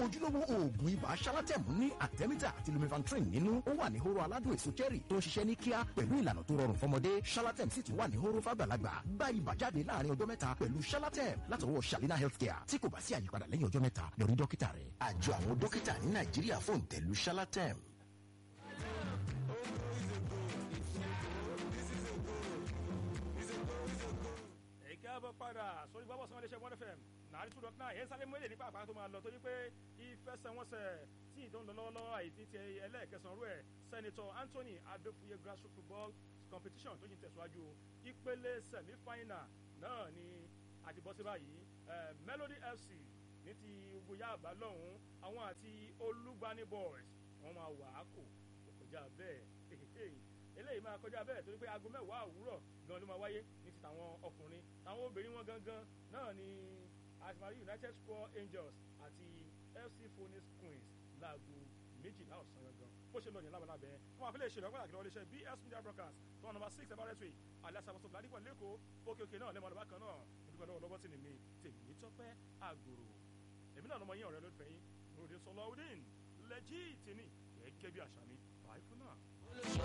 ojúlówó oògùn ibà ṣalátẹ̀mú ní àtẹ́mítà àti lumifantrin nínú ó wà ní hóró aládùn èso cherry tó ń ṣiṣẹ́ ní kíá pẹ̀lú ìlànà tó rọrùn fọmọdé ṣalátẹ̀m sì tún wà ní hóró fàgbàlagbà gba ibà jáde láàrin ọjọ́ mẹ́ta pẹ̀lú ṣalátẹ̀m látọwọ́ shalina healthcare tí kò bá sí àyípadà lẹ́yìn ọjọ́ mẹ́ta lọ rí dókítà rẹ̀. àjọ àwọn dókítà ní nàìjíríà fòǹtẹ̀lù ṣalátẹ̀m. káàbọ̀ padà sórí gbọ́bọ̀ sanwó iléeṣẹ́ one fm nàárí two dot nine ẹ̀ ń sáré mọ́lẹ̀ nípa àpárá tó máa lọ torí pé ìfẹsẹ̀wọnsẹ̀ tí ìdó ń lọ lọ́wọ́lọ́wọ́ àìtí ti ẹlẹ́ẹ̀kẹsàn-án rú ẹ̀ sẹ́nitọ́ anthony adéfúye grassroots football competition tó yìí tẹ̀síwájú ìpele semi final náà ni àti bọ́ sí báyìí melody fc ní ti gbóyà àbá lọ́hùn àwọn àti olúgbani boys wọ́n máa wà á kò kọjá bẹ́ẹ̀ eléyìí máa kọjá bẹ́ẹ̀ torí pé aago mẹ́wàá òwúrọ̀ gan ló máa wáyé ní ti tàwọn ọkùnrin táwọn obìnrin wọn gangan náà ni asmari united square angels àti fc phoenix queens láago méjìlá ọ̀sán gangan bó ṣe lọ yẹn lábàlá bẹ́ẹ̀ wọn àfẹ́lẹ́ ìṣèlú ọgbọ́n àkìlọ́ iléeṣẹ́ bs media broadcast tó wọn nọmba six emirates way aliasaboso ládìpọ̀ lẹ́kọ̀ọ́ òkè òkè náà lẹ́mọ̀ lọ́ba kan náà nígbà lọ́wọ́ lọ́wọ́ sí ni mi tèmi tọ́pẹ́ àgòrò èmi náà lọ́mọ yín ọ̀rẹ́ lólùfẹ́ yín ròde sọlọ́ọ̀dín lẹ́jì tèmi gẹ́gẹ́ bí àṣà mi báyìí fún náà.